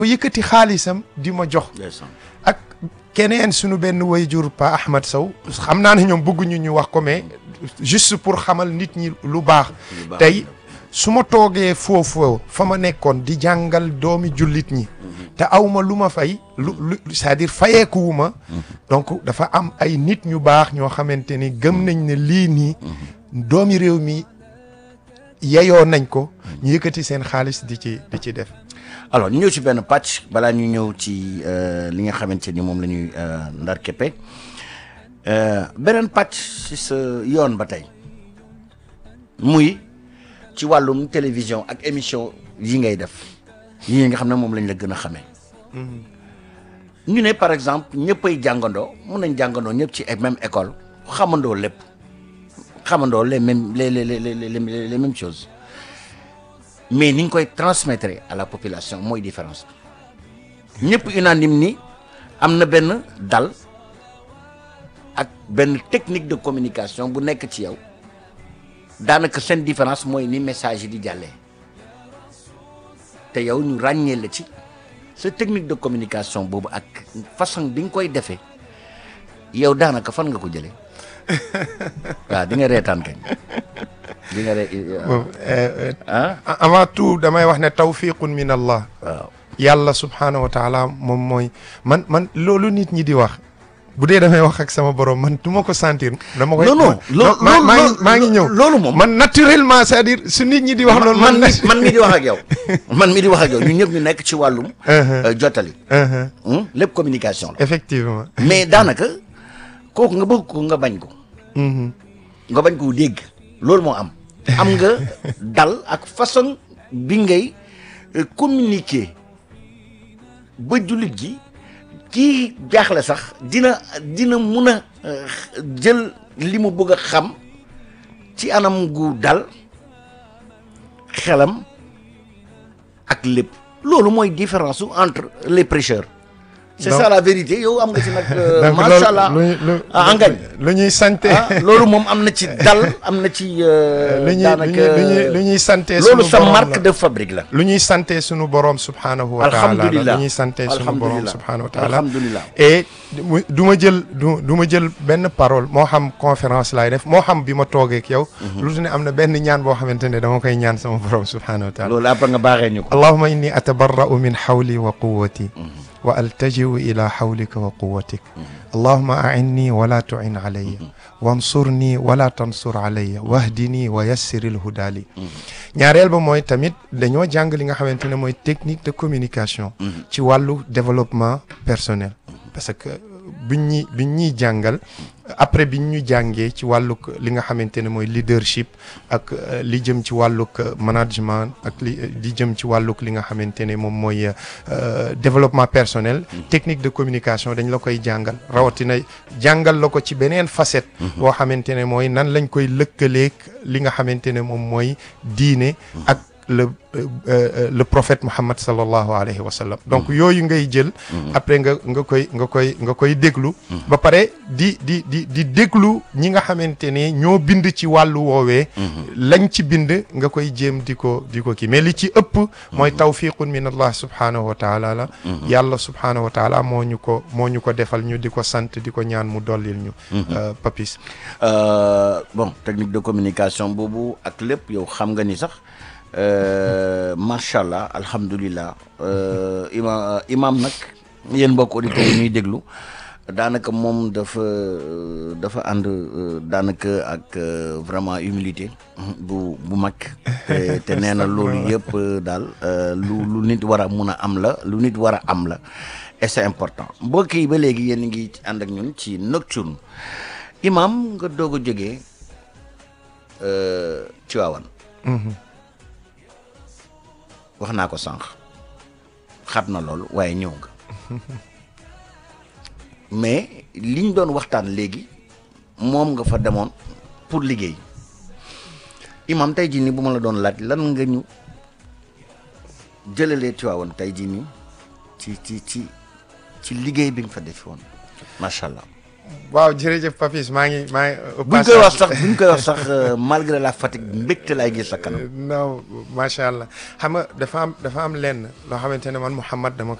yëkkati xaalisam di ma jox ak keneen sunu benn wayjur pa Ahmad Sow xam naa ne ñoom bëgguñu ñu wax ko mais juste pour xamal nit ñi lu baax tey su ma toogee foofu fa ma nekkoon di jàngal doomi jullit ñi te awma lu ma fay lu lu c'est-à-dire fayeekuwu ma donc dafa am ay nit ñu baax ñoo xamante ni gëm nañ ne lii nii doomi réew mi yeyoo nañ ko ñu yëkkati seen xaalis di ci di ci def alors ñu ñëw ci benn pàcc balaa ñu ñëw ci li nga xamante ni moom la ñuy ndar keppe beneen pàcc ci sa yoon ba tey muy ci wàllum télévision ak émission yi ngay def yi nga xam ne moom lañ la gën a xamee ñu ne par exemple ñëppay jàngandoo mun nañ jàngandoo ñëpp ci même école xamandoo lépp xamandoo les mêmes les les les les les mêmes choses mais ni ñu koy transmettre à la population mooy différence bi ñëpp unanime ni am na benn dal ak benn technique de communication bu nekk ci yow daanaka seen différence mooy ni message yi di jàllee te yow ñu ràññee la ci sa technique de communication boobu ak façon bi nga koy defee yow daanaka fan nga ko jëlee waaw di nga reetaan kañ di nga re ah avant tout damay wax ne tawfiqun min allah waaw yàlla subhaanahu wa taala moom mooy man man loolu nit ñi di wax bu dee damay wax ak sama borom man du ma ko sentir. dama koy non non maa maa ngi maa ngi ñëw. loolu moom man naturellement c'est-à-dire su nit ñi di wax loolu. man mi man mi di wax ak yow man mi di wax ak yow ñun ñëpp ñu nekk ci wàllum. jottali. lépp communication la. effectivement. mais daanaka kooku nga bëgg ko nga bañ ko. nga bañ ko dégg. loolu moo am. am nga dal ak façon bi ngay communiquer ba jullit gi. kii jaaxle sax dina dina mun a jël li mu bëgg a xam ci anam gu dal xelam ak lépp loolu mooy différence su entre les prêcheurs. c'est ça la vérité yow am nga ci nag. macha allah ah ngañ lu ñuy sante loolu moom am na ci dal am na ci. lu ñuy daanaka lu ñuy sante loolu sa marque de fabrique la. lu ñuy sante sunu borom subhanahu wa taala alhamdulilah lu ñuy sante sunu borom subhanahu wa taala alhamdulilah et du ma jël du du ma jël benn parole moo xam conférence laay def moo xam bi ma toogee ak yow. lu ne am na benn ñaan boo xamante ne dama koy ñaan sama borom subhanahu wa taala. loolu après nga baaxee ñu ko. allahumma inni atabarra'u min hawli wa quwwati wa altajiu ila hawlika wa quwatik allahuma ainni wala tuin alayya wansurni wala tansur alayya wahdini wa yassir ilhuda li ñaareel ba mooy tamit dañoo jàng li nga xamante ne mooy technique de communication ci wàllu développement personnel parce que biñ ñi biñ ñuy jàngal après biñ ñu jàngee ci wàllug li nga xamante ne mooy leadership ak li jëm ci wàllug management ak li li jëm ci wàllug li nga xamante ne moom mooy développement personnel technique de communication dañ la koy jàngal rawatina jàngal la ko ci beneen facette boo xamante ne mooy nan lañ koy lëkkaleeg li nga xamante ne moom mooy diine ak le le prophète Muhammad sallallahu alayhi wa sallam donc yooyu ngay jël après nga nga koy nga koy nga koy déglu ba pare di di di di déglu ñi nga xamante ne ñoo bind ci wàllu woowee lañ ci bind nga koy jéem di ko di ko kii mais li ci ëpp mooy tawfiqun min allah subhanahu wa taala la yàlla subhanahu wa taala moo ñu ko moo ñu ko defal ñu di ko sant di ko ñaan mu dollil ñu papis bon technique de communication boobu ak lépp yow xam nga ni sax macha allah alhamdulilah ima imam nag yéen mbokk auditeurs yi ñuy déglu daanaka moom dafa dafa ànd daanaka ak vraiment humilité bu bu mag te te nee na loolu yëpp daal lu lu nit war a mun a am la lu nit war a am la et c'est important mbokk yi ba léegi yéen ngi ànd ak ñun ci nocturne imam nga doog a jógee Tiwaawan wax naa ko sànq xat na loolu waaye ñëw nga mais liñ doon waxtaan léegi moom nga fa demoon pour liggéey imam tey jii nii bu ma la doon laaj lan nga ñu jëlalee Tiwaawan tey jii nii ci ci ci ci liggéey bi nga fa defi woon macha allah. waaw jërëjëf Papis maa ngi maa ngi. au buñ koy wax passage- sax buñ koy wax sax euh, malgré la fatigue mbégte laay gis sa kanam non macha allah xam nga dafa am dafa am lenn loo xamante ne man Mouhamad dama